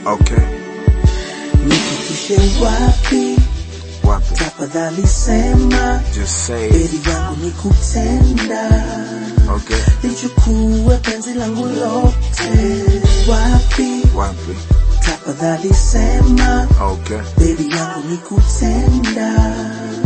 Okay, nifikishe wapi? wapi? Tafadhali sema, Just say it. bedi yangu ni kutenda, Okay, lichukue penzi langu lote. Wapi? wapi? Tafadhali sema, Okay, bedi yangu ni kutenda,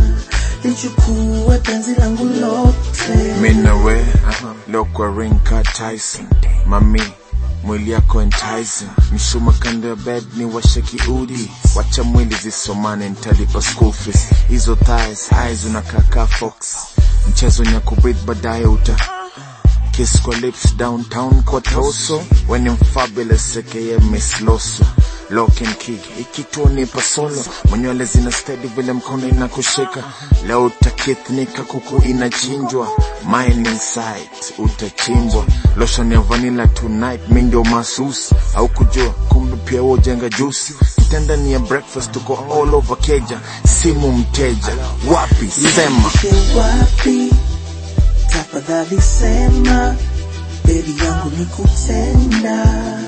lichukue penzi langu lote. mimi na we leo kwa ring ka Tyson, mami mwili yako enticing, mshuma kando ya bed ni washe kiudi, wacha mwili zisomane, nitalipa school fees. Hizo thighs eyes unakaa ka fox, mchezo nyakubreathe baadaye uta kiss kwa lips downtown kwa toso when I'm fabulous aka Miss Loso lock and key ikituo nipa solo mwenywele zina steady vile mkono inakushika leo utakithnika kuku inachinjwa mining site utachimbwa lotion ya vanilla tonight mi ndio masus au kujua kumbe pia wewe ujenga juice kitanda ni ya breakfast tuko all over keja simu mteja wapi sema Nifikishe wapi? Tafadhali sema, bedi yangu ni kutenda,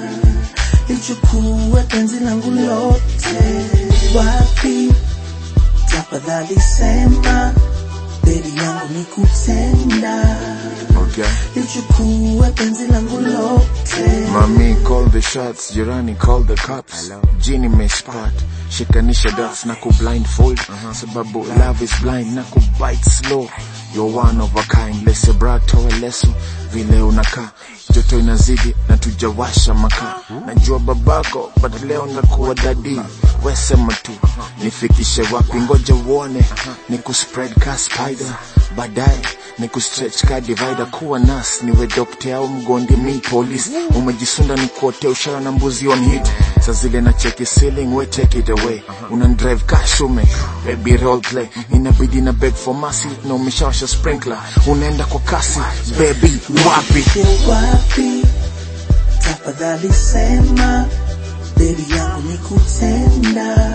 lichukue penzi langu lote. Wapi? Tafadhali sema, bedi yangu ni kutenda, okay lichukue penzi langu lote. Mami call the shots, jirani call the cops. Jini meshpat, shikanisha dots na kublindfold sababu love is blind na kubite slow. You're one of a kind, lese brato leso vile unakaa joto inazidi na tujawasha makaa. Najua babako but leo ndakuwa dadi, wesema tu nifikishe wapi, ngoja uone ni kuspread ka spider baadaye ni kustretch ka divider kuwa nas niwe dokta au mgondi mi police umejisunda ni kuotea ushara na mbuzi on hit sa zile na cheki ceiling we take it away una drive ka shume baby role play inabidi na beg for mercy na umeshawasha sprinkler unaenda kwa kasi baby wapi Nifikishe wapi? Tafadhali sema, bedi yangu ni kutenda,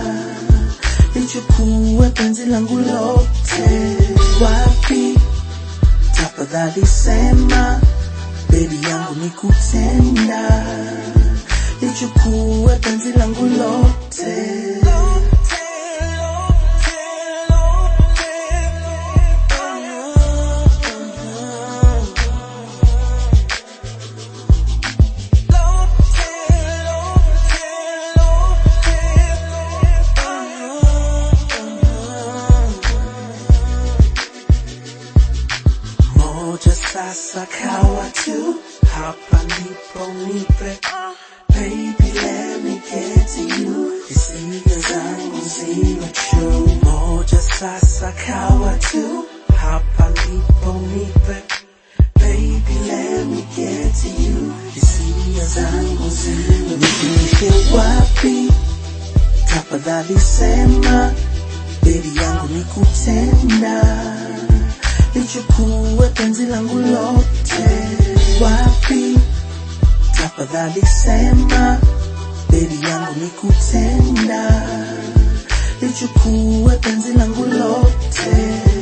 lichukue penzi langu lote. Wapi? Tafadhali sema, bedi yangu ni kutenda, lichukue penzi langu lote. moja sasa kawa tu hapa ndipo nipe baby let me get to you hisia zangu ziwe true moja sasa kawa tu hapa ndipo nipe baby let me get to you hisia zangu ziwe nifikie wapi tafadhali sema Baby yangu ni kutenda, lichukue penzi langu lote. Wapi? Tafadhali sema, baby yangu ni kutenda, lichukue penzi langu lote.